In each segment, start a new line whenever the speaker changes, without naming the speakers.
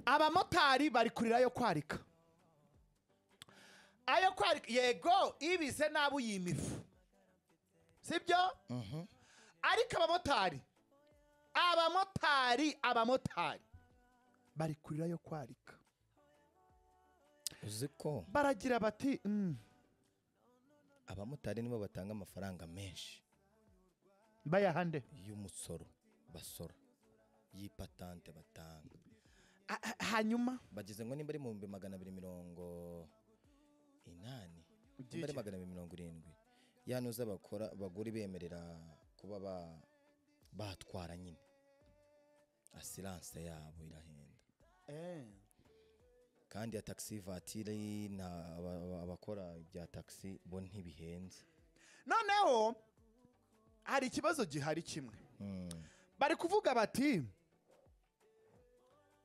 abamotari bari kurira ayo kwarika ayo kwarika yego ibize nabi uyima ifu sibyo ariko abamotari abamotari abamotari bari kurira ayo kwarika
uzi ko
baragira bati "Mm."
abamotari nibo batanga amafaranga menshi
bayahande
y'umusoro basora y'ipatante batanga
A- a- hanyuma
bageze ngo nimba ari mu bihumbi magana abiri mirongo inani
By'iki?
nimba ari magana abiri mirongo irindwi ya nuza bakora bagura bemerera kuba ba- batwara nyine asiranse yabo irahenda kandi ya taxi vatire na aba- aba- abakora ibya taxi bo ntibihenze
noneho hari ikibazo gihari kimwe
Mm.
bari kuvuga bati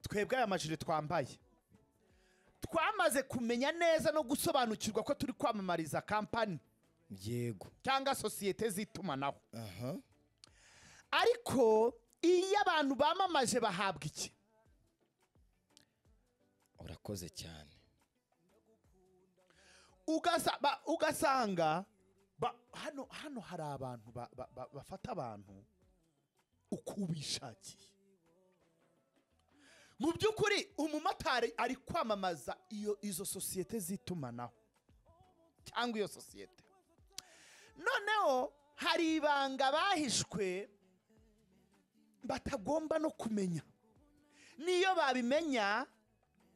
twebwe aya majire twambaye twamaze kumenya neza no gusobanukirwa ko turi kwamamariza kampani
yego
cyangwa sosiyete z'itumanaho
aha
ariko iyo abantu bamamaje bahabwa iki
urakoze cyane
Ugasa- ba- ugasanga ba- hano hano hari abantu ba- ba- ba- bafata abantu uko bishakiye mu by'ukuri umumotari ari kwamamaza iyo izo sosiyete z'itumanaho cyangwa iyo sosiyete noneho hari ibanga bahishwe batagomba no kumenya n'iyo babimenya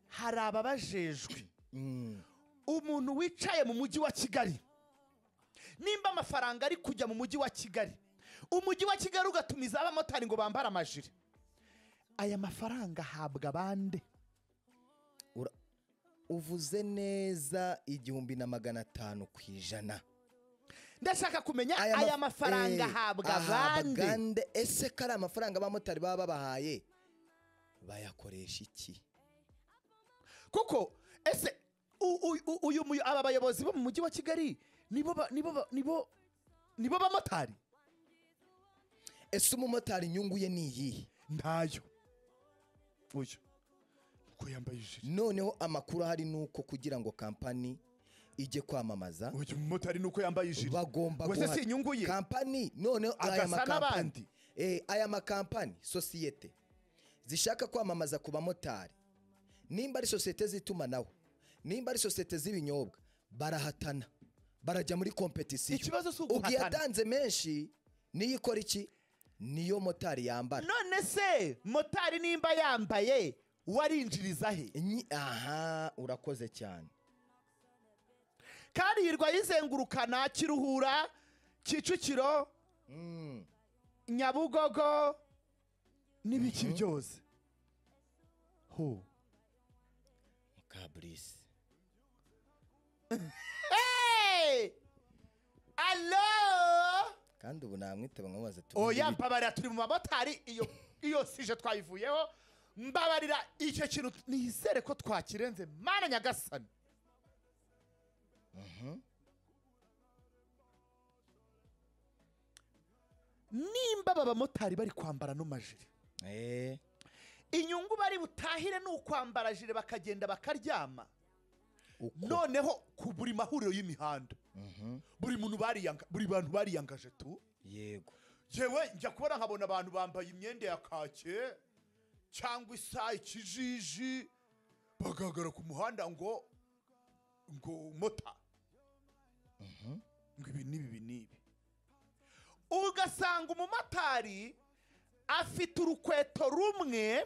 hari ababajejwe
Mm.
umuntu wicaye mu mujyi wa kigali nimba amafaranga ari kujya mu mujyi wa kigali umujyi wa kigali ugatumiza abamotari ngo bambare amajire aya mafaranga ahabwa abande
Ura- uvuze neza igihumbi na magana atanu ku ijana
ndashaka kumenya aya
maf-
mafaranga
eh,
ahabwa
ahabwa
abande
ande. ese ko ari amafaranga abamotari baba babahaye bayakoresha iki
kuko ese u- u- u- uyu muyo- aba bayobozi bo mu mujyi wa kigali nibo ba- nibo ba- nibo nibo bamotari
ese umumotari inyungu ye ni iyihe
ntayo uyu uko yambaye ijire
noneho amakuru ahari ni uko kugira ngo kampani ijye kwamamaza
uyu mumotari ni uko yambaye ijire
bagomba
Wese
guha-
si inyungu ye
kampani noneho aya
Agasa
makampani
n'abandi.
eh, aya makampani sosiyete zishaka kwamamaza ku bamotari nimba ari sosiyete z'itumanaho nimba ari sosiyete z'ibinyobwa barahatana barajya muri kompetisiyo
Ikibazo si uguhatana.
ubwo yatanze menshi niyo ikora iki niyo motari yambara
none se motari nimba yambaye warinjiriza he
Nyi- aha urakoze cyane
karirwa yizengurukana kiruhura kicukiro nyabugogo n'ibiki byose ho
mukaburisi
Hey! alo
kandi ubu namwitaba nkamubaza
oya mbabarira turi mu bamotari iyo iyo sije twayivuyeho mbabarira icyo kintu nizere ko twakirenze mana nyagasani nimba aba bamotari bari kwambara no majire
eh
inyungu bari butahire ni ukwambara jire bakagenda bakaryama
uko
noneho ku buri mahuriro y'imihanda buri muntu bariyanga buri bantu bariyangaje tu
yego
yewe njya kubona nkabona abantu bambaye imyenda ya kake cyangwa isa ikijiji bagahagara ku muhanda ngo ngo mota ngo ibi n'ibi ibi n'ibi ugasanga umumotari afite urukweto rumwe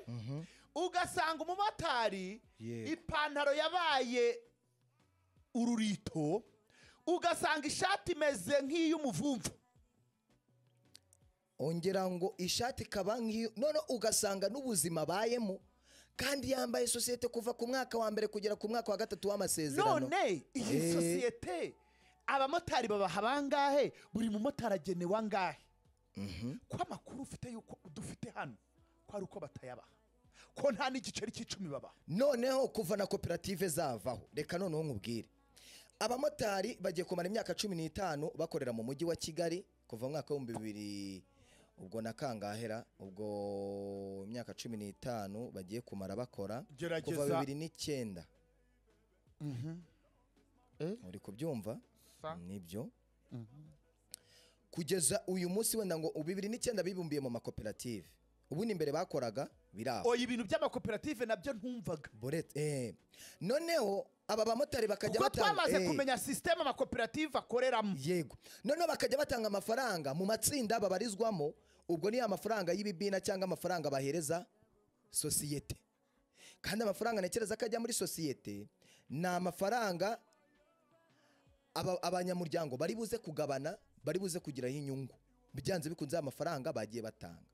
ugasanga umumotari
Yego.
ipantaro yabaye ururito ugasanga ishati imeze nk'iy'umuvumvu
ongera ngo ishati ikaba nk'iyo none ugasanga n'ubuzima abayemo kandi yambaye sosiyete kuva ku mwaka wa mbere kugera ku mwaka wa gatatu w'amasezerano
none iyi
Eh.
sosiyete abamotari babaha bangahe buri mumotari agenewe angahe ko amakuru ufite yuko dufite hano ko ari uko batayabaha ko nta n'igiceri cy'icumi babaha
noneho kuva na koperative zavaho reka noneho nkubwire abamotari bagiye kumara imyaka cumi n'itanu bakorera mu mujyi wa kigali kuva mu mwaka w'ibihumbi bibiri ubwo na kangahera ubwo imyaka cumi n'itanu bagiye kumara bakora kuva
gerageza
bibiri n'icyenda
Mhm. Eh?
uri kubyumva
Sa.
nibyo
Mhm.
kugeza uyu munsi wenda ngo bibiri n'icyenda bibumbiye mu makoperative ubundi imbere bakoraga biraba
oya ibintu by'amakoperative nabyo ntumvaga
Borete, eh. noneho aba bamotari bakajya
kuko
batanga-
twamaze
eh.
kumenya sisiteme amakoperative akoreramo
yego noneho bakajya batanga amafaranga mu matsinda babarizwamo ubwo ni amafaranga y'ibibina cyangwa amafaranga bahereza sosiyete kandi amafaranga ntekereza ko ajya muri sosiyete ni amafaranga aba- abanyamuryango bari buze kugabana bari buze kugiraho inyungu byanze bikunze amafaranga bagiye batanga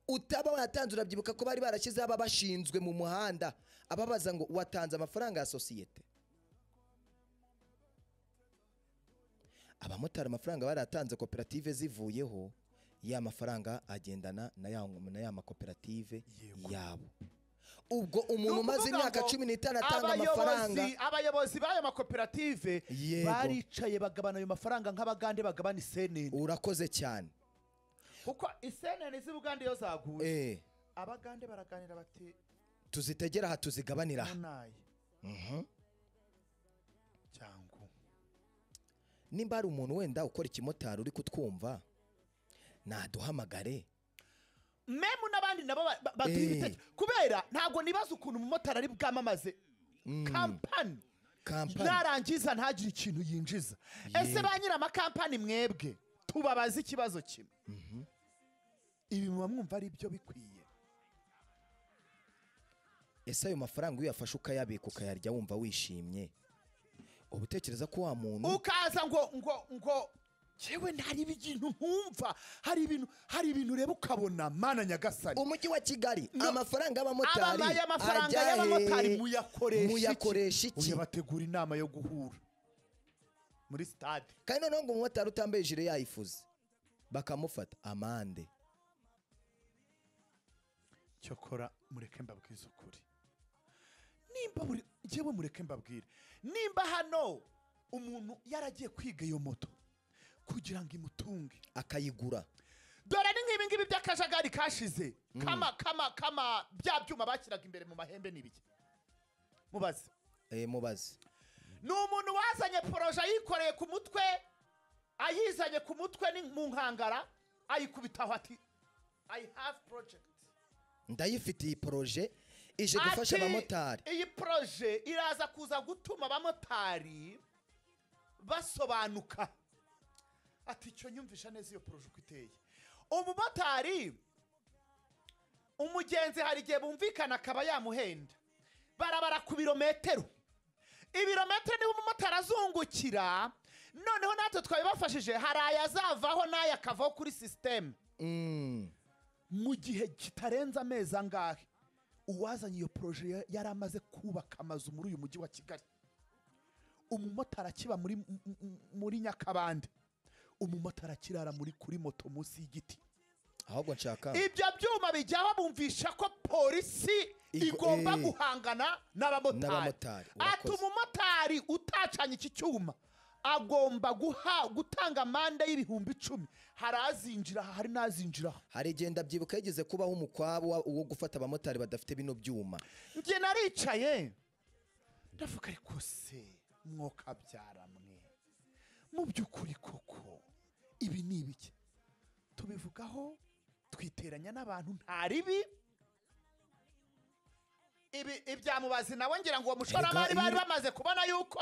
utaba watanze urabyibuka ko bari barashyizeho ababashinzwe mu muhanda ababaza ngo watanze amafaranga ya sosiyete abamotari amafaranga baratanze koperative zivuyeho ya mafaranga agendana na ya, na ya makoperative
Yego.
yabo ubwo umuntu
Ni
umaze
ukuvuga
imyaka
ngo
cumi n'itanu atanga amafaranga
abayobozi abayobozi b'ayo makoperative
Yego.
baricaye bagabana ayo mafaranga nk'abagande bagabana isenene
urakoze cyane
kuko isenene z'ubugande iyo zaguye
eh
abagande baraganira bati
tuzitegera aha tuzigabanira aha
munaye
Mhm.
cyangwa
nimba hari umuntu wenda ukora ikimotari uri kutwumva naduhamagare
memu n'abandi nabo ba- ba- bagira
Eh.
ibitekerezo kubera ntabwo nibaza ukuntu umumotari ari bwamamaze
Mm,
kampani
kampani
narangiza ntagire ikintu yinjiza ese
Yego.
ba nyir'amakampani mwebwe tubabaze ikibazo kimwe ibi muba mwumva ari byo bikwiye
ese ayo mafaranga iyo uyafashe ukayabika ukayarya wumva wishimye uba utekereza ko wa muntu
ukaza ngo ngo ngo yewe hari ibintu nkumva hari ibintu hari ibintu ureba ukabona mana nyagasani
umujyi wa kigali amafaranga y'abamotari
ababaye amafaranga
ajya
y'abamotari
he?
muyakoresha
muyakoresha
iki
iki?
uyabategura inama yo guhura muri sitade
kandi noneho ngo umumotari utambaye ijire yayifuze bakamufata amande
cyokora mureke mbabwize ukuri nimba buri njyewe mureke mbabwire nimba hano umuntu yaragiye kwiga iyo moto kugira ngo imutunge
akayigura
dore ni nk'ibi ngibi by'akajagari kashize kama kama kama bya byuma bashyiraga imbere mu mahembe n'ibiki mubaze
eh, mubaze
ni umuntu wazanye poroje ayikoreye ku mutwe ayizanye ku mutwe ni mu nkangara ayikubitaho ati i have project
ndayifite iyi poroje ije gufasha
Ati,
abamotari
iyi poroje iraza kuza gutuma abamotari basobanuka ati icyo nyumvisha neza iyo poroje uko iteye umumotari umugenzi hari igihe bumvikana akaba yamuhenda barabara ku birometero ibirometero niho umumotari azungukira noneho natwe twabibafashije hari ayazavaho n'aya akavaho kuri sisiteme
Mm.
mu gihe kitarenze amezi angahe uwazanye iyo poroje ya- yari amaze kubaka amazu muri uyu mujyi wa kigali umumotari akiba muri, m- m- muri nyakabande umumotari akirara muri kuri moto munsi y'igiti
ahubwo nshaka
ibyo byuma bijyaho bumvisha ko polisi
Igo-
igomba
eh.
guhangana n'abamotari
N'abamotari,
ati
urakoze.
umumotari utacanye iki cyuma agomba guha gutanga amande y'ibihumbi icumi hari azinjira aha, hari n'azinjiraho
hari igihe ndabyibuka yigeze kubaho umukwabu wa- wo gufata abamotari badafite bino byuma
njye naricaye ndavuga ariko se mwokabyara mwe mu by'ukuri koko ibi ni ibiki tubivugaho twiteranya n'abantu nta ribi ibi ibyamubazi nawe ngira ngo uwo mushoramari
Erega
bari
iyo-
bamaze kubona yuko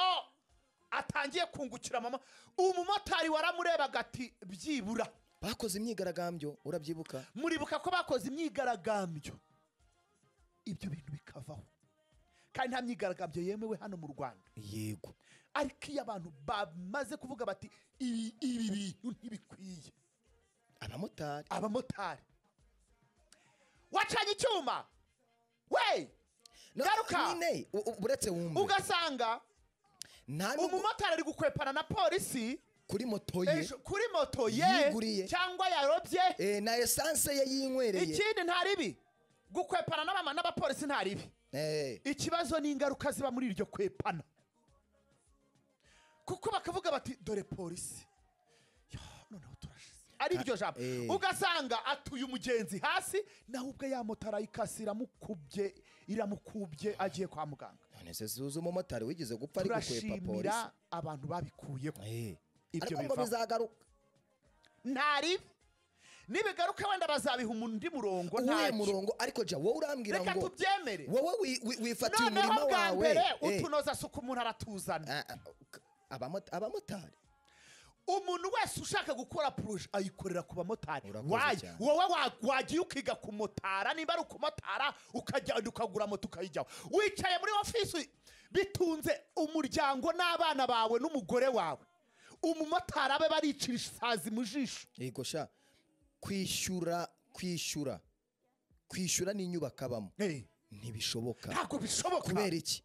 atangiye kungukira mama umumotari waramurebaga ati byibura
bakoze imyigaragambyo urabyibuka
muribuka ko bakoze imyigaragambyo ibyo bintu bikavaho kandi nta myigaragambyo yemewe hano mu rwanda
yego
ariko iyo abantu bamaze kuvuga bati ibi ibi bintu ntibikwiye
abamotari
abamotari wacanye icyuma we
No,
Garuka!
nyine u- u- uretse wumve
ugasanga
nta n'ubwo
umumotari ari gukwepana na polisi
kuri moto ye
ejo kuri moto ye
Yiguriye.
cyangwa yarobye
eh, na esanse ye yinywereye
ikindi nta ribi gukwepana n'abama- n'abapolisi nta ribi
Eh,
ikibazo ni ingaruka ziba muri iryo kwepana kuko bakavuga bati dore polisi Ya, noneho turashize ari ryo jambo
eh.
ugasanga atuye umugenzi hasi nawe ubwe yamotara ikasi iramukubye iramukubye agiye kwa muganga
none se zuza umumotari wigeze gupfa ari gukwepa polisi
turashimira abantu babikuyeho
Eh.
ibyo
ariko ngo
bivaho
bizagaruka
ntaribi nibigaruka wenda bazabiha undi murongo
uwuhe
ntacyo
murongo ariko jya wowe urambwira
reka
ngo
tubyemere
wowe wi- wi- wifatiye umurima
noneho bwa
wawe
mbere
Eh.
utunoza suku umuntu aratuzana
Ah, ah, k- abamo- abamotari
umuntu wese ushaka gukora poroje ayikorera ku bamotari
Urakoze
wayi
cyane.
wowe wa- wagiye ukiga kumotara nimba ari ukumotara ukagenda ukagura moto ukayijyaho wicaye muri ofisi bitunze umuryango n'abana bawe n'umugore wawe umumotari abe baricira isazi mu jisho
yego sha kwishyura kwishyura kwishyura n'inyubako abamo
Eh,
ntibishoboka
ntabwo bishoboka
kubera iki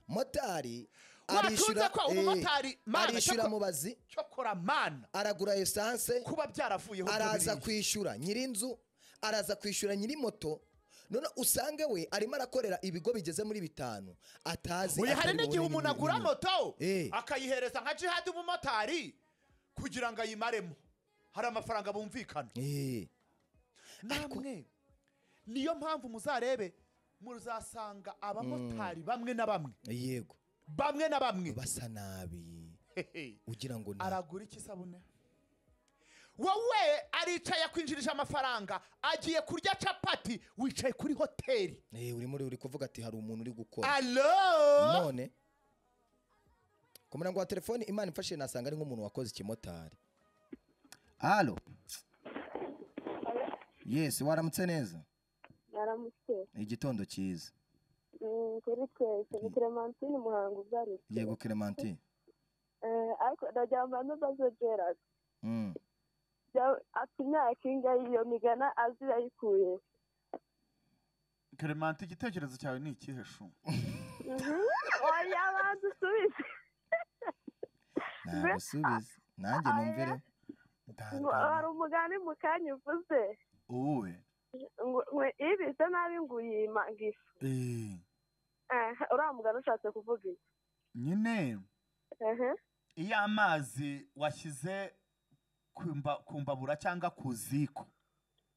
motari
watunze ko
eh,
umumotari mana
arishyura
cyakora-
mubazi
cyokora mana
aragura esanse
kuba byaravuyeho ibyo
araza
biriya.
kwishyura nyir'inzu araza kwishyura nyiri moto none usange we arimo arakorera ibigo bigeze muri bitanu atazi
Oya, hari
atari
n'igihe umuntu
bubone n'ibi-
agura
n'ibi.
moto
Eh.
akayihereza nka jihadi umumotari kugira ngo ayimaremo hari amafaranga bumvikana
Eh,
namwe niyo mpamvu muzarebe muzasanga abamotari bamwe na bamwe
yego
bamwe na bamwe
basa nabi
Hehe.
ugira ngo ni
aragura iki sabune wowe aricaye akwinjirije amafaranga agiye kurya capati wicaye kuri hoteli
Eh, uri muri uri kuvuga ati hari umuntu uri gukora
alo
none ku murongo wa telefoni imana imfashije nasanga ari nk'umuntu wakoze ikimotari halo yesi waramutse neza
baramutse
igitondo cyiza
Mm, kuri twese ni clementine muhango ugarutse
yego clementine
Eh, ariko ndajyamba n'ubazo gerard
Mm.
Ja- ati imyaka ingahe iyo migana azi yayikuye
karemante igitekerezo cyawe ni ikihe shu
Mhm. oya banza usubize
ntabwo usubize nanjye numvire
ngo hari umugani mu kanya uvuze
uwuwe
ngo ngo ibise nabi ngo uyima ngo ifu
Eh,
Eh, uriya mugani ushatse kuvuga iki
nyine
Ehe.
iyo amazi washyize ku mba- ku mbabura cyangwa ku ziko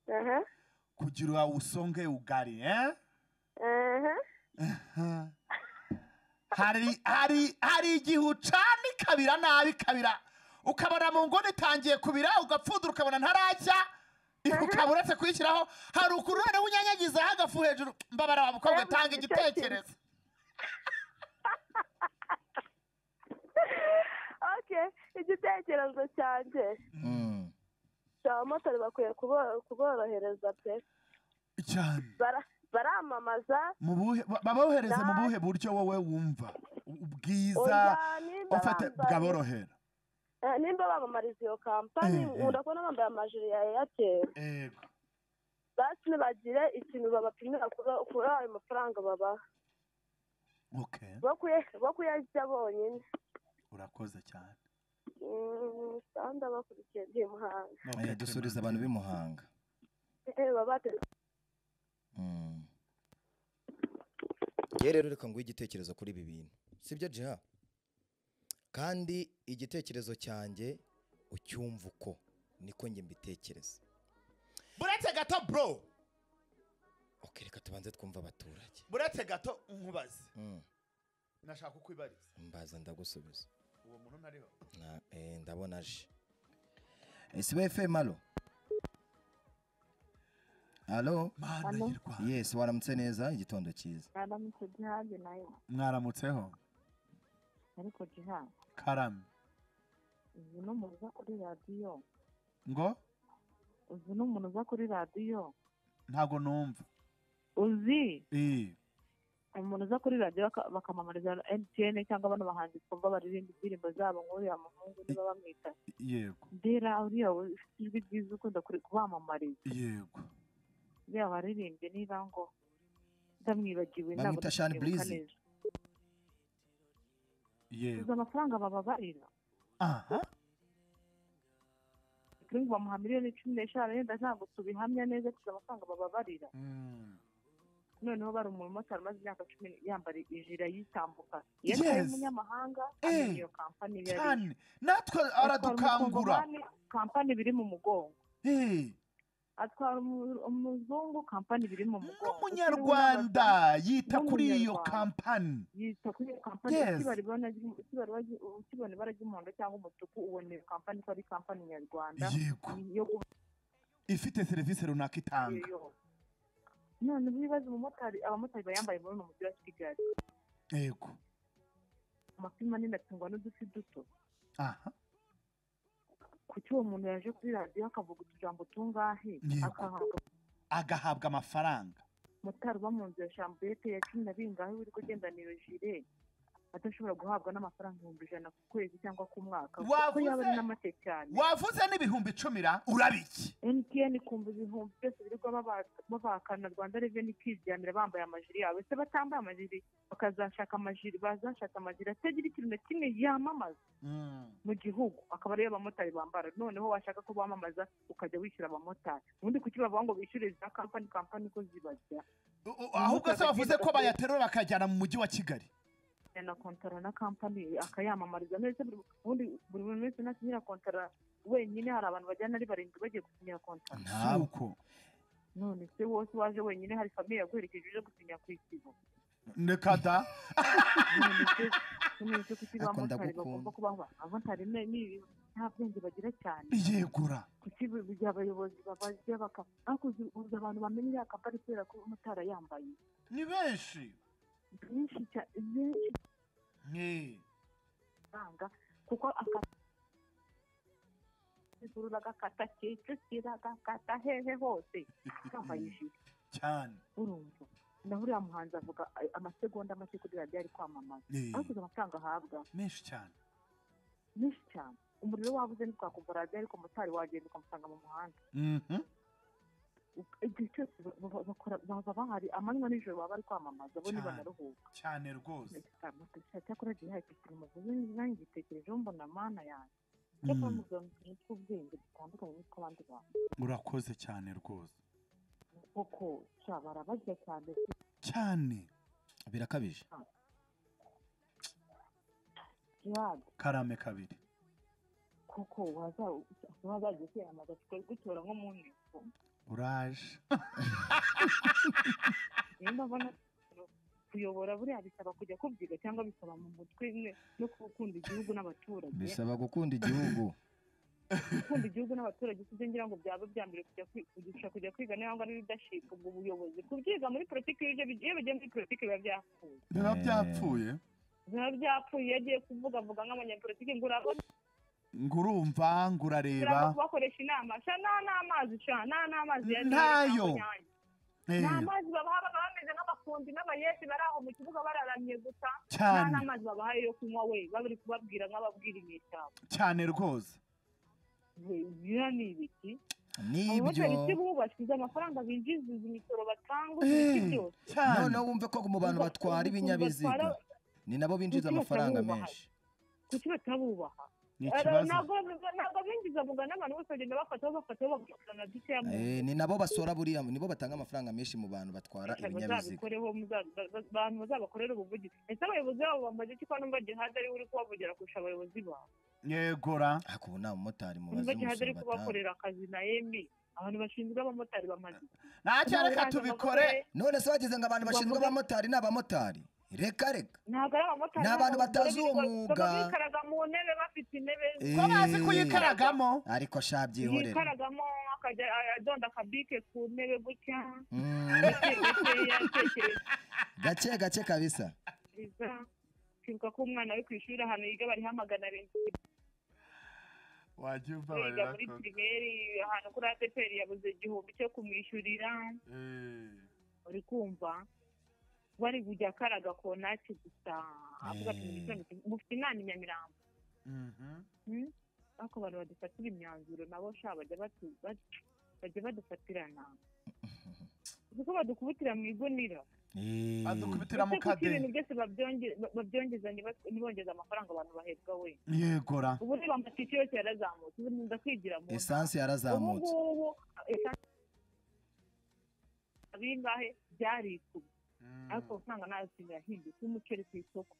Ehe.
kugira usonge ugari eh?
Ehe.
Ha. hari hari hari igihe ucana ikabira nabi ikabira ukabona mu nguni itangiye kubira ugapfundura ukabona ntarajya ifu ukaba uretse kuyishyiraho hari ukuntu noneho unyanyagizaho agafu hejuru mbabara wa mukobwa tanga igitekerezo
okay igitekerezo cyanjye
Mm.
abamotari bakwiye kubo- kuborohereza pe
cyane
bara baramamaza
mu buhe ba- babohereze mu
Dai.
buhe buryo wowe wumva U- ubwiza
oya nimba
ufate
bambaye-
bwaborohera
Eh, nimba bamamariza iyo kampani
Eh, eh.
nkunda kubona bambaye amajiri ya airtel
yego
basi ntibagire ikintu babapimira kuri- kuri ayo mafaranga babaha
okay
bo kuya- bo kuyarya bonyine
urakoze cyane
Mm, kandi abakurikiye ndi muhanga
Eh, dusubiza abantu b'i Muhanga
Eh, baba bate-
Mm. Ngewe rero reka nguhe igitekerezo kuri ibi bintu sibyo jiha kandi igitekerezo cyanjye ucyumva uko niko njye mbitekereza
buretse gato bro
ok reka tubanze twumve abaturage
buretse gato nkubaze
Mm.
nashaka ukwibariza
mbaza ndagusubiza
uwo muntu ntariho
Na- eh, ndabona aje sbfm alo alo
mana
Hano.
y'u Rwanda.
yesi waramutse neza igitondo cyiza
mwaramutse jihadi nayo
mwaramutseho
ariko jihadi
karame
uzi n'umuntu uza kuri radiyo
ngo
uzi n'umuntu uza kuri radiyo
ntabwo numva
uzi
Eh,
umuntu uza kuri radiyo baka- bakamamariza mtn cyangwa bano bahanzi twumva baririmba indirimbo zabo nk'uriya muhungu niba bamwita
yego
ndera uriya we- ufite ijwi ryiza ukunda kuri- kubamamariza
yego
uriya waririmbye niba ngo ndamwibagiwe ntabwo
Bamwita Shani
ndamwibuka
Breezy.
neza. uzi
yego
amafaranga bababarira
aha
kuri ngo bamuha miliyoni cumi n'eshanu yenda ntabwo tubihamya neza tuzi amafaranga bababarira
Mm.
noneho bari umumotari umaze imyaka cumi yambara ijira yitambuka iyo atari
Yes.
umunyamahanga
Eh.
amenya iyo kampani iyo ari yo.
cyane natwe aradukangura
Atwara umukongomani, kampani biri mu mugongo
Eh,
atwara umu- umuzungu kampani biri mu mugongo
n'umunyarwanda yita kuri iyo
N'umunyarwanda.
kampani
yita kuri iyo kampani
Yes.
ukibara ibara ry'u- ukibara ibara ry'u- ukibona ibara ry'umuhondo cyangwa umutuku ubona iyo kampani ko ari kampani nyarwanda
yego
yo guha
ifite serivisi runaka itanga
iyo none ubu ibibazo umumotari abamotari bayambaye muri uno mujyi wa kigali
yego
amafi manini atungwa n'udufi duto
aha
kuki uwo muntu yaje kuri radiyo akavuga utujambo tungahe
Yego.
akahabwa
agahabwa amafaranga
motari uba mu nzu ya shambuyete ya cumi na bingahe wiri kugendanira jire adashobora guhabwa n'amafaranga ibihumbi ijana ku kwezi cyangwa ku mwaka kuko
Wavuze.
yaba ari n'amake cyane
wavuze n'ibihumbi icumi ra urabiki
mtn kumva ibihumbi byose birirwa baba- babakana rwanda reveni kwiryamira bambaye amajiri yabo se batambaye amajiri bakazashaka amajiri bazashaka amajiri atagira ikintu na kimwe yamamaza mu gihugu akaba ariyo abamotari bambara noneho washaka ko bamamaza ukajya wishyura abamotari ubundi kuki bavuga ngo bishyure za kampani kampani ko zibajya
U- u- ahubwo se bavuze ko bayaterura bakajyana mu mujyi wa kigali
na kontara na kampani akayamamariza neza buri- ubundi buri muntu wese nasinyira kontara wenyine hari abantu bajyana ari barindwi bagiye gusinyira kontara
ntabwo
none se wose waje wenyine hari famiye yaguherekeje uje gusinya ku isibo
reka da
none se none se kuki
Ariko
bamotari
ndagukunda.
bagomba kubaho abamotari ni ni- nta bwenge bagira cyane
yegura
kuki bu- bu- abayobozi babajya baka ariko uzi- uzi abantu bamenya iriya kampani kubera ko umumotari yambaye
ni benshi
byinshi cyane byinshi
Eh,
amafaranga kuko aka zigurura gakata kicukira gakata hehe hose yambaye ijire
cyane
urumva naho uriya muhanzi avuga a- amasegonda make kuri radiyo ari kwamamaza
Eh,
ariko uzi amafaranga ahabwa
menshi cyane
menshi cyane umuriro wabuze ntitwakumva radiyo ariko motari wagenda ukamusanga mu muhanda
Mhm.
Uk- igihe cyose ba- ba- bakora- baba bahari amanywa nijoro baba bari kwamamaza bo
Cyane.
ntibanaruhuka
cyane rwose
cyakora gihe hari ikintu muvuze nanjye ngitekerejeho mbona mana yanjye cyakora
Mm.
muvuga mu tuntu tw'ubwenge dutandukanye n'utw'abandi bantu
urakoze cyane rwose
koko sha barabajya cyane se.
cyane
birakabije
Gerard,
karame kabiri
koko waza- wazajya kwiyamamaza tukagutora nko mu nteko
uraje
nimba mbona kuyobora buriya bisaba kujya kubyiga cyangwa bisaba mu mutwe imwe no gukunda igihugu n'abaturage
bisaba gukunda igihugu
gukunda igihugu n'abaturage sibyo ngira ngo byaba bya mbere kujya kwi- kurusha kujya kwiga niba ari leadership ubwo buyobozi kubyiga muri politiki iyo ibyo bigiye- iyo bigiye muri politiki biba byapfuye
biba
Eh.
byapfuye
biba byapfuye iyo agiye kuvuga avuga nk'abanyapolitiki ngo urabona
ngo urumva ngo urareba
urabona kubakoresha inama sha nta n'amazi sha nta n'amazi ya Nile
Ntayo.
cyangwa Nyanza.
Eh,
nta mazi babaha baba bameze nk'abafundi n'abayesi bari aho mu kibuga bararamye gusa nta
cyane
n'amazi babahaye yo kunywa we babiri kubabwira nk'ababwira inyeshyamba
cyane rwose
biriya ni ibiki
n'ibyo
abamotari si bubashyize amafaranga binjiza izi misoro batanga uzi
Eh,
ibiki byose
cyane
noneho wumve ko mu bantu batwara ibinyabiziga ni nabo binjiza
Kuki
amafaranga
batabubaha?
menshi
kuki batabubaha
ni
Eh,
ikibazo
ntabwo ntabwo binjiza vuga n'abantu bose bagenda bafataho bafataho bagakurana dukeya mu
Eh, ni nabo basora buriya nibo batanga amafaranga menshi mu bantu batwara
Aka
ibinyabiziga
bazabikoreho muza- ba- ba- abantu bazabakorera ubuvugizi ese abayobozi babo bamaze iki ko numva gihada ari we uri kubavugira kurusha abayobozi babo
yegura
ariko ubu nta mumotari mubaze
numva gihada ari
umusoro batanga
kubakorera akazi na emi abantu bashinzwe abamotari bamaze
ntacyo reka tubikore
none se wagize ngo abantu bashinzwe
Bavuga-
abamotari ni abamotari reka reka
ntabwo ari abamotari
Ni abantu
b'abagore
batazi uwo
birirwa-
mwuga.
baba bikaraga mu ntebe bafite intebe
ko bazi kuyikaragamo
ariko shabyihorera
yikaragamo akajya adonda akabike ku ntebe gutya
Mm,
yatekereza
gake gake kabisa
kwibuka ko umwana we ku ishuri ahantu yiga bariho amagana arindwi
wagiye umva
yiga muri
koko.
pirimeri ahantu kuri ateperi yabuze igihumbi cyo kumwishyurira
Eh,
uri kumva bari kujya akaraga konaki gusa avuga ati
Eh.
"Mufite- mufite inama i nyamirambo
mhm.
Mm. ariko abantu badufatira imyanzuro nabo sha bajya batu- bat- bajya badufatirana kuko badukubitira mu igunira
Eh,
adukubitira mu
Ese kuki
kadeyi
ibintu byose babyonge- ba- babyongeza ntibas- ntibongeze amafaranga abantu bahembwa we
yegura
ubu reba amatike yose yarazamutse ubu nza kwigira mu
esanse yarazamutse
ubungubu bingahe byari ikuba ariko amafaranga nta kintu yahindutse umuceri ku isoko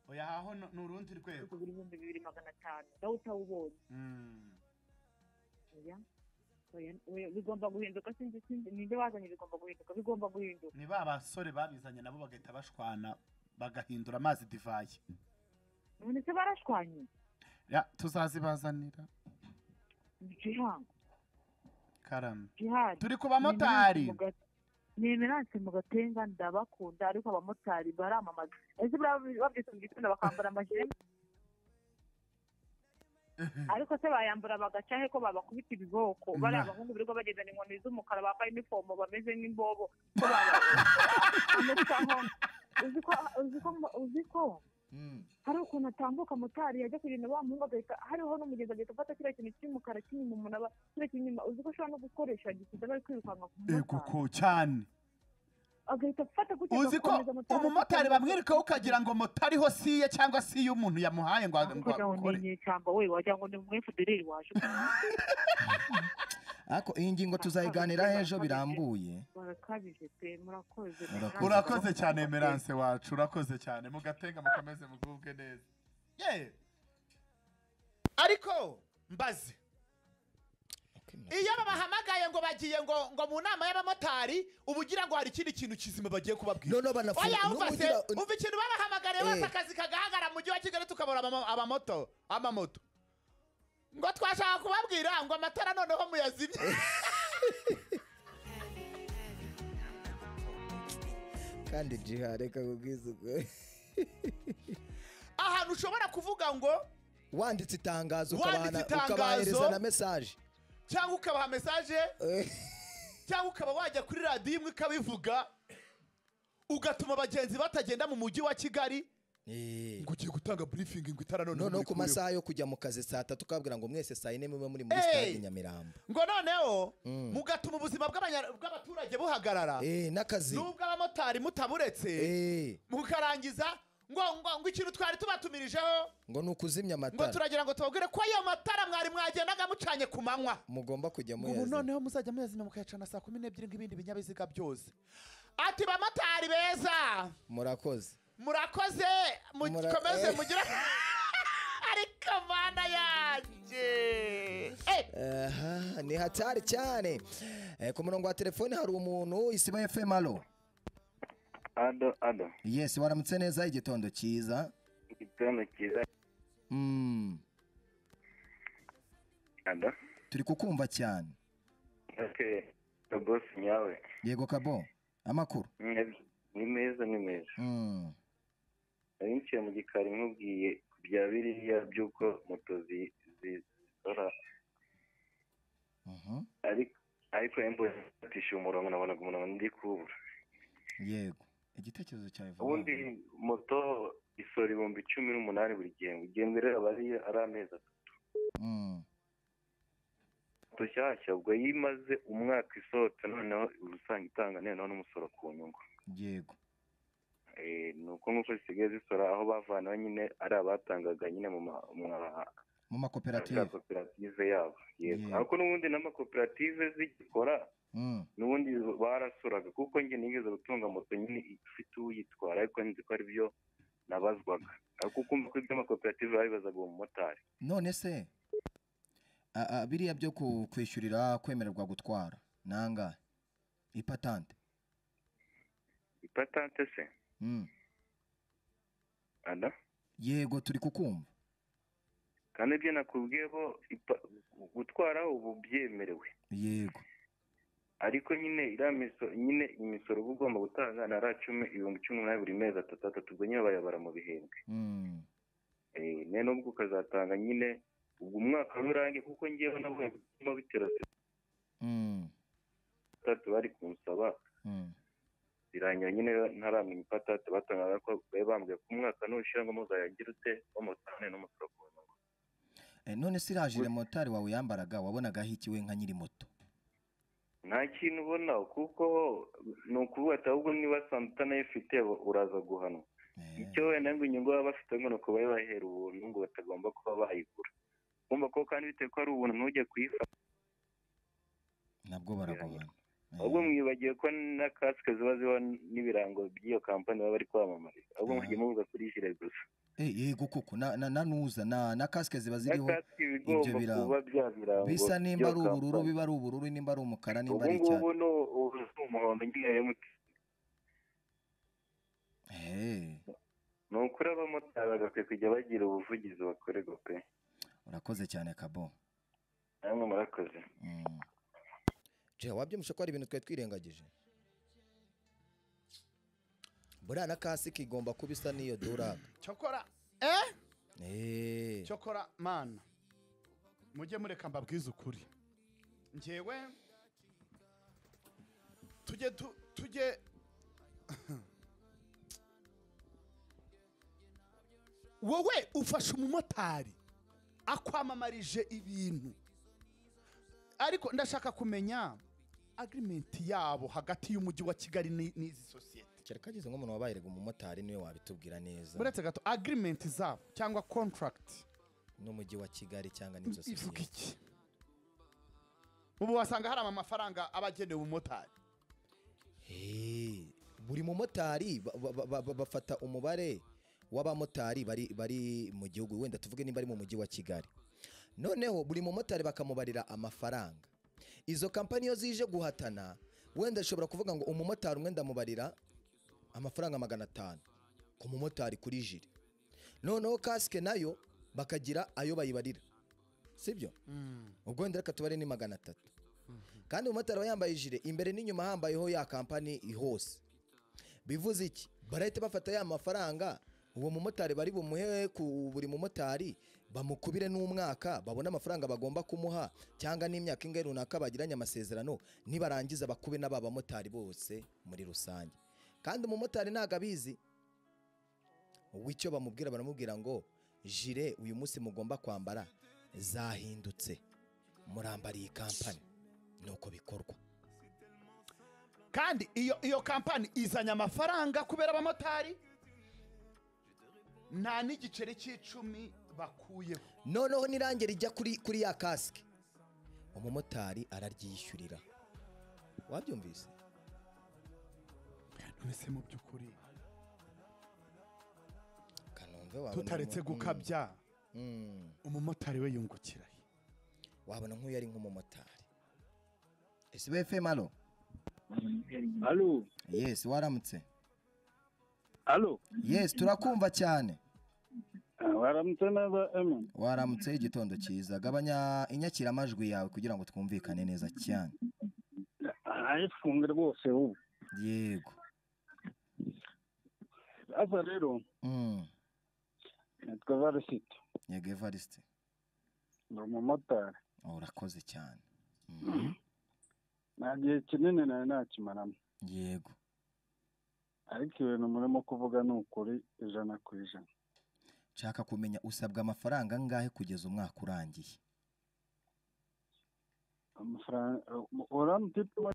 oya haho ni urundi rwego
buri bihumbi bibiri magana atanu nawe utawubonye
Mm.
oya oya oya bigomba guhinduka sinzi sinzi ninde wazanye bigomba guhinduka bigomba guhinduka
ni ba basore babizanye nabo bagahita bashwana bagahindura amazi divayi
none se barashwanye
Ya, tuzazibazanira
jihan
karame
jihan
turi ku bamotari
ni emerance mu gatenga ndabakunda ariko abamotari baramamaza ese buriya babyutse mu gitondo bakambara amajire ariko se bayambura bagaca he ko babakubita ibiboko bari
Ma.
abahungu birirwa bagendana inkoni z'umukara bambaye inifomo bameze nk'imbobo ko baba- bamutaho. uzi ko uzi ko uzi ko
Mm.
hari ukuntu atambuka motari yajya kugenda wa muhungu agahita hariho n'umugezi agahita afata kiriya kintu cy'umukara cy'inyuma umuntu aba kiriya cy'inyuma uzi ko ashobora no gukoresha gisize bari kwirukanka ku
ego
mumotari
ko cyane
agahita afata kugeza
uzi ko
gukomeza motari
umumotari bamwereka ukagira ngo moto ariho siye cyangwa si y'umuntu yamuhaye ngo ngo
kugira ngo
akore
ni icyamba we wagira ngo ni umwe fudereri waje
ariko iyi ngingo tuzayiganiraho ejo birambuye
barakabije pe murakoze
Murakoze.
urakoze cyane emerance wacu urakoze cyane mugatega mukomeze mugubwe neza ye
ariko mbaze iyo babahamagaye ngo bagiye ngo ngo mu nama y'abamotari uba ugira ngo hari ikindi kintu kizima bagiye kubabwira
noneho banafunga
oya umva se
n'umugira-
umva ikintu babahamagariye wese
Eh.
akazi kagahagarara mu mujyi wa kigali tukabura abamo- abamoto amamoto ngo twashaka kubabwira ngo amatara noneho muyazimye
kandi jiha reka kubwizuka
ahantu ushobora kuvuga ngo
wanditse itangazo
Wanditse
ukabana-
itangazo.
ukabahereza na mesaje
cyangwa ukabaha mesaje cyangwa ukaba wajya kuri radiyo imwe ukabivuga ugatuma abagenzi batagenda mu mujyi wa kigali
Eh.
ngo ugiye gutanga burifingi ngo itara noneho
noneho ku
murikureho.
masaha yo kujya mu kazi saa tatu ukababwira ngo mwese saa yine mube muri muri
Eh.
stade nyamirambo
ngo noneho
Mm.
mugatuma ubuzima bw'abanya- bw'abaturage buhagarara
Eh, n'akazi
n'ubw'abamotari mutaburetse
Eh,
mukarangiza ngo ngo ngo ikintu twari tubatumirijeho
ngo ni ukuzimya
ngo
amatara
turagira ngo tubabwire ko ayo matara mwari mwagendaga mucanye ku manywa
mugomba kujya
ngo ubu
muyazimya
noneho muzajya muyazimya mukayacana saa kumi n'ebyiri nk'ibindi binyabiziga byose ati bamotari beza
murakoze
murakoze
Mura-
mukomeze
eh.
mugire ariko mana yanjye Eh,
aha ni hatari cyane Eh, ku murongo wa telefoni hari umuntu isiba fm alo
ado ado
yes waramutse neza igitondo cyiza
igitondo cyiza
Mm,
ado
turi kukumva cyane
okay bosi nyawe
yego kabo amakuru
Mwe- ni meza ni meza
Mm,
nari niciye mu gikari nkubwiye ku bya biriya by'uko moto zi- zi- zizora
mhm,
ariko ariko mbonye atishyuye umurongo nabonaga umurongo ndi kubura
yego igitekerezo cyawe vuba.
ubundi moto isora ibihumbi cumi n'umunani buri gihembwe igihembwe rero aba ari ari amezi atatu
Mm,
moto nshyashya ubwo iyo imaze umwaka isohotse noneho uba usanga itanga noneho n'umusoro ku nyungu
yego
Eh, ni uko nk'uko zisigaye zisora aho bavanaho nyine ari abatangaga nyine mu ma- mu ma-
mu
za
makoperative
koperative yabo yego
Yego.
ariko n'ubundi n'amakoperative zigikora
Mm,
n'ubundi barasuraga kuko njye nigeze gutunga moto nyine ifite uyitwara ariko nzi ko ari byo nabazwaga ariko ukumva ko iby'amakoperative babibazaga uwo mumotari
none se a- a, biriya byo ku- kwishyurira kwemererwa gutwara nangahe ipatante
ipatante se
Mm,
ada
yego turi kukumva
kandi ibyo nakubwiye bo ipa- gutwara ubu byemerewe
yego
ariko nyine iriya misoro nyine imisoro uba ugomba gutanga na ra cumi ibihumbi cumi n'umunani buri mezi atatu atatu ubwo nyine bayabara mu bihembwe
Mm,
Eh, nyine n'ubwo ukazatanga nyine ubwo umwaka rurangiye kuko ngewe nabonye bituma bitera
mm,
atatu bari kumusaba
mm,
birangira nyine ntaramenya ipatante batangaga ko bari bambwiye ko umwaka nushira ngo muzayagire ute bamutane n'umusoro ku nyungu
Eh, none se iriya jire motari wawe yambaraga wabonagaho ikiwe nka nyiri moto
nta kintu ubona kuko ni ukuvuga ati ahubwo niba santana ifite uraza guhanwa
Eh,
icyo wenda ngo inyungu baba bafite ngo ni uko bari bahera ubuntu ngo batagomba kuba bayigura kumva ko kandi bitewe ko ari ubuntu ntujye kuyifata
nabwo baragohana
ahubwo mwibagiwe ko na kasike ziba ziba n'ibirango by'iyo kampani baba bari kwamamariza ahubwo mujye muvuga kuri jire gusa
Eh, yego koko na na- na nuza na na kasike ziba
na
ziriho
kasike iba igomba
birango.
kuba bya birango
bisa nimba
by'iyo
ari ubururu
kampani.
biba ari ubururu nimba ari umukara nimba
ubu
ari
ngubu
icyatsi
ni ubu si umuhondo nyine ya emutiyeni
Eh,
ni ukuri abamotari bagakwiye kujya bagira ubuvugizi bakorerwa pe
urakoze cyane kabo
namwe murakoze
Mm. Je wabyumvishe ko hari ibintu twari twirengagije buriya na kasike igomba kuba isa n'iyo duraga
cyokora eh
Eh,
cyokora mana mujye mureka mbabwize ukuri ngewe tujye tu- tujye wowe ufashe umumotari akwamamarije ibintu ariko ndashaka kumenya agirimenti yabo hagati y'umujyi wa kigali ni- n'izi sosiyete
kereka ageze nk'umuntu wabaye umumotari niwe wabitubwira neza
uretse gato agirimenti zabo cyangwa kontaragiti
n'umujyi wa kigali cyangwa n'inzu
ivuga iki ubu wasanga hari amafaranga aba agenewe umumotari
buri mumotari ba- ba- ba- ba- bafata umubare w'abamotari bari bari mu gihugu wenda tuvuge nimba ari mu mujyi wa kigali noneho buri mumotari bakamubarira amafaranga izo kampani iyo zije guhatana wenda zishobora kuvuga ngo umumotari umwe ndamubarira amafaranga magana atanu ku mumotari kuri jire noneho kasike nayo bakagira ayo bayibarira sibyo ubwo wenda reka tubare ni magana atatu kandi umumotari aba yambaye ijire imbere n'inyuma hambayeho ya kampani hose bivuze iki barahita bafata ya mafaranga uwo mumotari bari bumuhe ku buri mumotari bamukubire n'umwaka babone amafaranga bagomba kumuha cyangwa n'imyaka ingahe runaka bagiranye amasezerano nibarangiza bakube n'aba bamotari bose muri rusange kandi umumotari ntabwo abizi w'icyo bamubwira baramubwira ngo jire uyu munsi mugomba kwambara zahindutse murambara iyi kampani nuko bikorwa
kandi iyo iyo kampani izanye amafaranga kubera abamotari nta n'igiceri cy'icumi bakuyeho
noneho n'irange rijya kuri kuri ya kasike umumotari araryishyurira wabyumvise
mbese mu by'ukuri
kanombe wabona
tutaretse
umu-
gukabya
Mm,
umumotari we yungukirahe
wabona nk'uyu ari nk'umumotari sbfm alo
Alo,
yes waramutse
alo,
yes turakumva cyane
Ah, waramutse neza Emi.
waramutse igitondo cyiza gabanya inyakiramajwi yawe kugira ngo twumvikane neza cyane
Arayifunga rwose ubu.
yego
Aza rero
Mm,
nitwa Varisito,
yego evariste
ni umumotari.
urakoze cyane Mhm,
Nta gihe kinini nari nakimaramo,
yego
ariko ibintu murimo kuvuga ni ukuri ijana ku ijana.
nshaka kumenya usabwa amafaranga angahe kugeza umwaka urangiye
Amafaranga urampima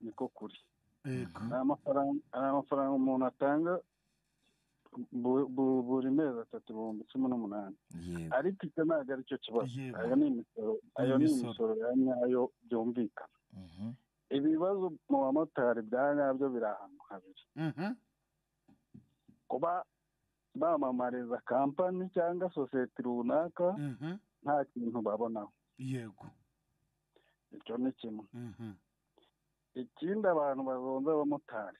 niko kuri. Ari amafaranga ari amafaranga umuntu atanga bu- bu- buri mezi atatu ibihumbi cumi n'umunani.
yego
Ariko icyo ntabwo ari cyo kibazo.
Yego.
Ayo ni imisoro, ayo ni
imisoro.
imisoro ya nyayo byumvikana.
Mhm.
ibibazo mu bamotari bya nyabyo biri ahantu habiri kuba bamamariza kampani cyangwa sosiyete runaka nta kintu babonaho
yego
icyo ni kimwe ikindi abantu bazonze abamotari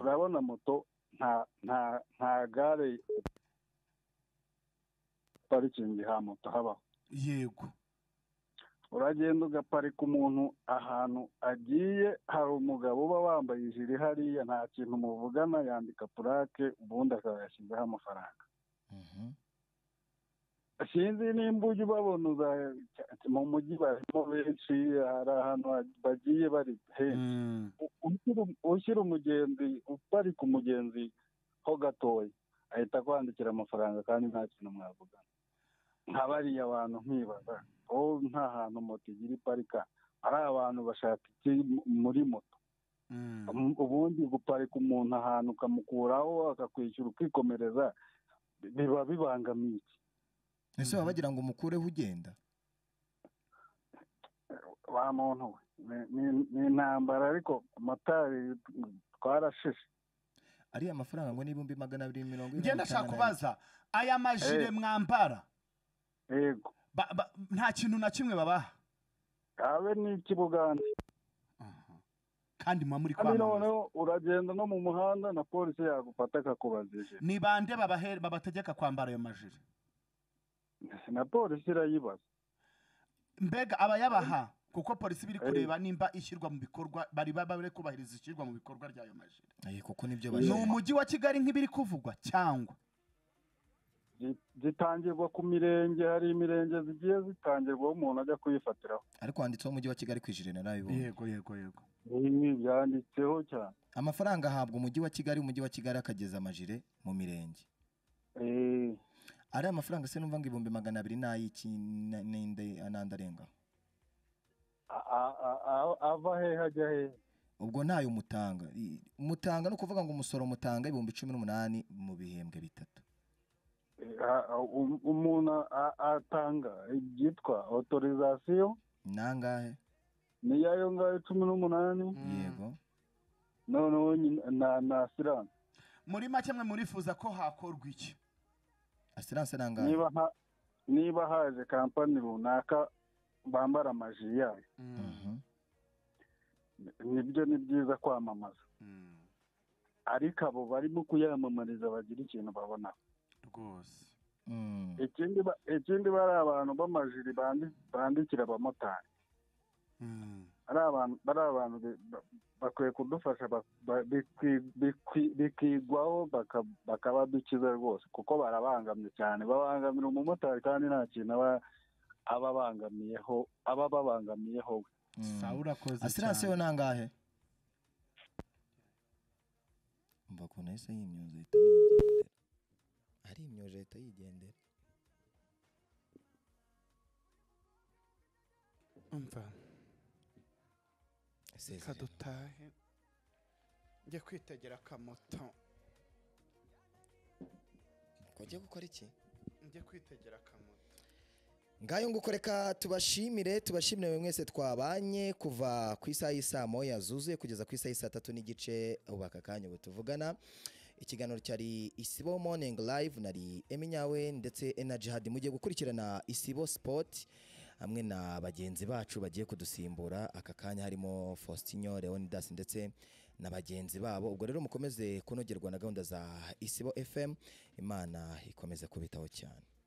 urabona moto nta nta nta gare parikingi ha moto habaho
yego
uragenda ugaparika umuntu ahantu agiye hari umugabo uba wambaye ijiri hariya nta kintu muvugana yandika purake ubundi akazayashyizaho amafaranga
Mhm.
sinzi nimba ujya ubabona uza- mu mujyi barimo benshi hari ahantu ha- bagiye bari henshi U- ushyira- ushyira umugenzi uparika umugenzi ho gatoya ahita akwandikira amafaranga kandi nta kintu mwavugana nka bariya bantu nkibaza oh nta hantu moto igira iparika ari abantu bashaka iki mu- muri moto Um, ubundi guparika umuntu ahantu ukamukuraho akakwishyura ukikomereza bi- biba bibangamiye iki
ese baba bagira ngo umukureho ugenda
wa muntu we ni- ni- ni intambara ariko motari twarashishe
ariya mafaranga ngo n'ibihumbi magana abiri mirongo ine
njye
na
ndashaka
bitanu na
kubaza aya majire
Eh.
mwambara
yego
ba- ba- nta kintu na kimwe babaha
abe n'icy'ubugande
kandi muba muri
kandi
kwamamaza
noneho uragenda no mu muhanda na polisi yagufata akakubazije
ni bande babahe- babategeka kwambara ayo majire
na polisi irayibaza
mbega abayabaha kuko polisi biri kureba nimba ishyirwa mu bikorwa bari baba bari kubahiriza ishyirwa mu bikorwa ry'ayo majire
ane. Eh, kuko nibyo
ni
bashaka
umujyi wa kigali nk'ibiri kuvugwa cyangwa
Gi- gitangirwa ku mirenge hari imirenge zigiye zitangirwaho umuntu ajya kuyifatiraho
ariko handitseho umujyi wa kigali ku ijire narabibonye
yego yego yego
ibi byanditseho cyane
amafaranga ahabwa umujyi wa kigali umujyi wa kigali akageza amajire mu mirenge
Eh,
ariya mafaranga se numva ngo ibihumbi magana abiri n'ay'iki na- n'inde- n'andi arengaho
a- a- a- a- ava hehe ajya hehe
ubwo ntayo mutanga I- mutanga ni ukuvuga ngo umusoro mutanga ibihumbi cumi n'umunani mu bihembwe bitatu
Eh, a- a- um- umuntu a- atanga ibyitwa otorizasiyo
nangahe
ni yayo ngayo cumi n'umunani
yego
noneho nyine- na na siranse
muri make mwe murifuza ko hakorwa iki
asiranse nangahe
niba ha- niba haje kampani runaka bambara amajiri yayo
Mhm.
nibyo ni byiza kwamamaza ariko abo barimo kuyamamariza bagira ikintu babona
rwose
Mm.
ikindi ba- ikindi bari abantu b'amajiri bandi- bandikira abamotari ari abantu bari abantu bi- ba- bakwiye kudufasha ba- ba- bikwi- bikwi- bikigwaho baka- bakabadukiza rwose kuko barabangamye cyane babangamira umumotari kandi nta kintu aba aba abangamiyeho aba ababangamiyeho we
Mm.
sawa urakoze
asiranse yo
cyane
nangahe mva ukuntu yahise yimyoza leta yigendera ari imyoje leta yigendera
umva reka
isezerera
dutahe njye kwitegera akamoto
ngo ujye gukora iki
njye kwitegera akamoto
ngayo nguko reka tubashimire tubashimire mwe mwese twabanye kuva ku isaha y'isaa moya zuzuye kugeza ku isaha y'isaa tatu n'igice ubu aka kanya ubu tuvugana ikiganiro cyari isibo morning live nari eminyawe ndetse enajihadi mugiye gukurikirana isibo sipoti hamwe na bagenzi bacu bagiye kudusimbura aka kanya harimo faustinio leonidas ndetse na bagenzi babo ubwo rero mukomeze kunogerwa na gahunda za isibo fm imana ikomeze kubitaho cyane